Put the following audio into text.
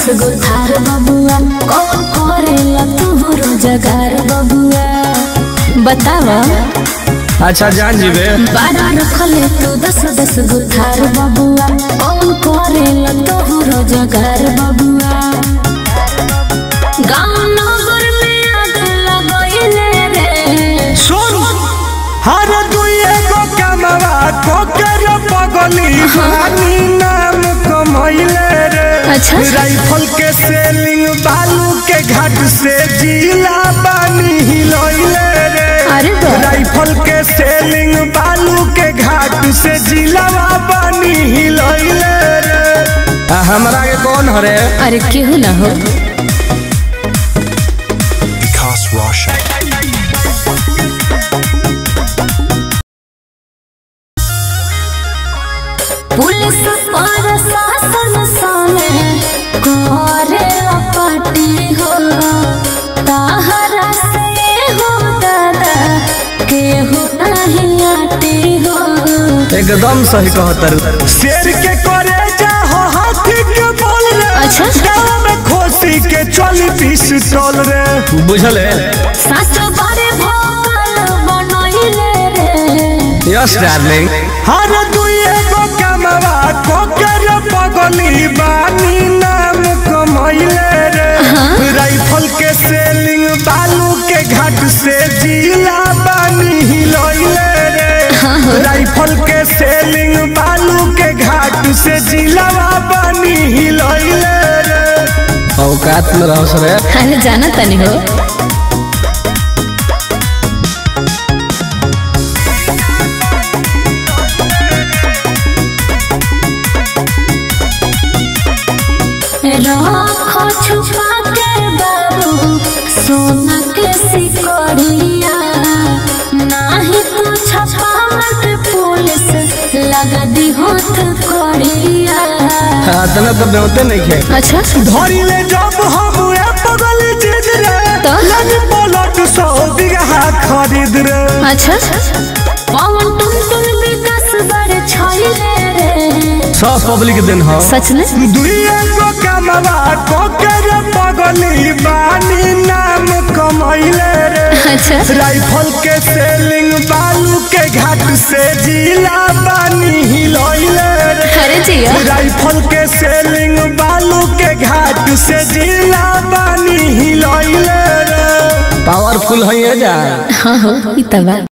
दस गो थार बबुआ कौन करेला तू रोजगार बबुआ बतावा अच्छा जान जीवे बारा रखले तू दस दस गो थार बबुआ कौन करेला तू रोजगार बबुआ गाँव नगर में आग लगैले रे सुन हर दुए गो कमवा कोकर पगली पानी नाम कमैले रे अच्छा। राइफल के सेलिंग बालू के घाट से जिला बानी हिलैले रे अरे वाह। राइफल के सेलिंग बालू के घाट से जिलावा बानी हिलैले रे आ, हमरा के कौन हरे अरे केहू ना हो Vikas Roshan. पुलिस और शासन सामे करे पार्टी हो ताहरा से हो दादा केहू नहीं आती हो एकदम सही कहतर शेर के करे जा हो हाथी के बोल रे अच्छा। गाँव में खोसी के चली पिस्टल रे बुझल है शास्त्र बारे भोकल बनैले रे यस डार्लिंग हर दुए गो कमवा कोकर पगली बानी नाम कमैले रे राइफल के सेलिंग बालू के घाट से जिला बानी हिलैले रे राइफल के सेलिंग बालू के घाट से जिलावा बानी हिलैले रे औकात में रहो सर अरे जाना तनी हो रखो छुपा के बाबू सोना के सिकड़िया नाही तो छपा मत पुलिस लगा दी होत कड़िया तना तो बेवते नहीं खे अच्छा धरी ले जब हम ए पगल जिद रे तो? लग पलट सौ बीघा खरीद रे अच्छा पवन तुम तुम विकास बड़े छैले रे सब पब्लिक दिन हो सच में दुइए गो कमवा कोकर पगली बानी नाम कमैले रे अच्छा राइफल के सेलिंग बालू के घाट से जिला बानी हिलैले रे अरे जिया राइफल के सेलिंग बालू के घाट से जिला बानी हिलैले रे पावरफुल है जा हाँ हो इतना